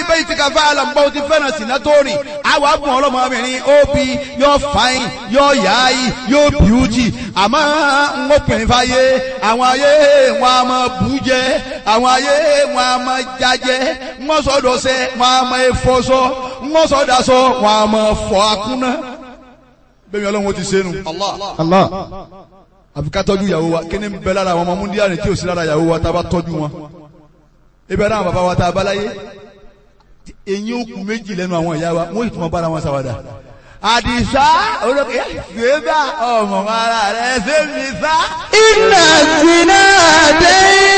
bẹ́ẹ̀ ti ka fẹ́ alàmbọ́ ti fẹ́ràn sínú tó rìn àwọn abùn ọlọ́mọbìnrin ó bi yóò fain yóò yáyì yóò bíútì àmọ́ ń obìnrin fàyè àwọn ayé wọn a máa bù jẹ àwọn ayé wọn a máa jajẹ wọn sọdọ̀ sẹ wọn a máa fọṣọ wọn sọdọ̀ sọ wọn a máa fọ akúnná bẹ́ẹ̀ ni ọlọ́run ó ti sẹ́nu. Allah. àfi ká tọ́jú ìyàwó wa kí ni ń bẹ lára àwọn ọmọ múndíá ni tí ò sí lára ìyàwó wa tá a bá tọ́jú wọn. ibẹ̀ náà bàbá wa tá a bá láyé eyín òkú méjì lẹ́nu àwọn ìyá wa wọ́n ìtumọ̀ bára wọn ṣàwàdà. àdìsá olókè gbégbá ọmọ ara rẹ̀ ṣé mi sá. Inna zina